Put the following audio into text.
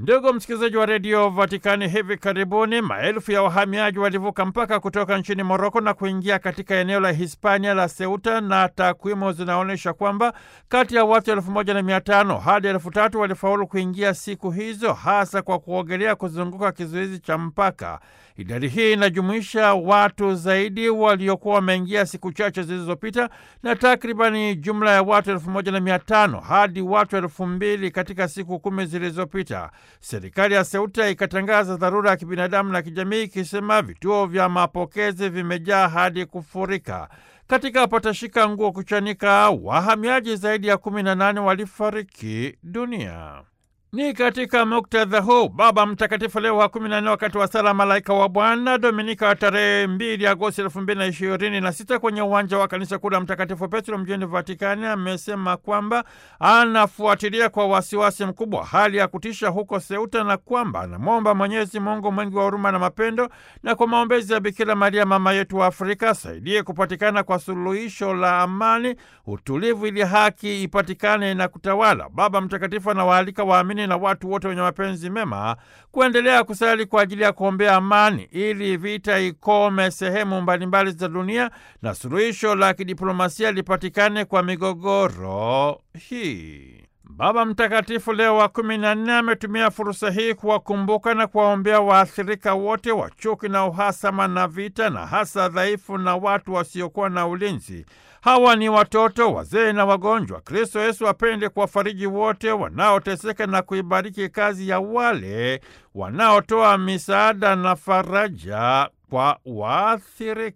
Ndugu msikilizaji wa redio Vatikani, hivi karibuni maelfu ya wahamiaji walivuka mpaka kutoka nchini Moroko na kuingia katika eneo la Hispania la Ceuta, na takwimu zinaonyesha kwamba kati ya watu elfu moja na mia tano hadi elfu tatu walifaulu kuingia siku hizo, hasa kwa kuogelea kuzunguka kizuizi cha mpaka. Idadi hii inajumuisha watu zaidi waliokuwa wameingia siku chache zilizopita na takribani jumla ya watu elfu moja na mia tano hadi watu elfu mbili katika siku kumi zilizopita. Serikali ya Ceuta ikatangaza dharura ya kibinadamu na kijamii ikisema vituo vya mapokezi vimejaa hadi kufurika. Katika patashika nguo kuchanika, wahamiaji zaidi ya kumi na nane walifariki dunia. Ni katika muktadha huu Baba Mtakatifu Leo wa kumi na nne wakati wa sala Malaika wa Bwana Dominika wa tarehe mbili Agosti elfu mbili na ishirini na sita kwenye uwanja wa kanisa kuu la Mtakatifu Petro mjini Vatikani amesema kwamba anafuatilia kwa wasiwasi mkubwa hali ya kutisha huko Seuta na kwamba anamwomba Mwenyezi Mungu mwingi wa huruma na mapendo na kwa maombezi ya Bikira Maria mama yetu wa Afrika asaidie kupatikana kwa suluhisho la amani, utulivu, ili haki ipatikane na kutawala. Baba Mtakatifu anawaalika waamini na watu wote wenye mapenzi mema kuendelea kusali kwa ajili ya kuombea amani ili vita ikome sehemu mbalimbali za dunia na suluhisho la kidiplomasia lipatikane kwa migogoro hii. Baba Mtakatifu Leo wa kumi na nne ametumia fursa hii kuwakumbuka na kuwaombea waathirika wote wa chuki na uhasama na vita, na hasa dhaifu na watu wasiokuwa na ulinzi. Hawa ni watoto, wazee na wagonjwa. Kristo Yesu apende kuwafariji wote wanaoteseka na kuibariki kazi ya wale wanaotoa misaada na faraja kwa waathirika.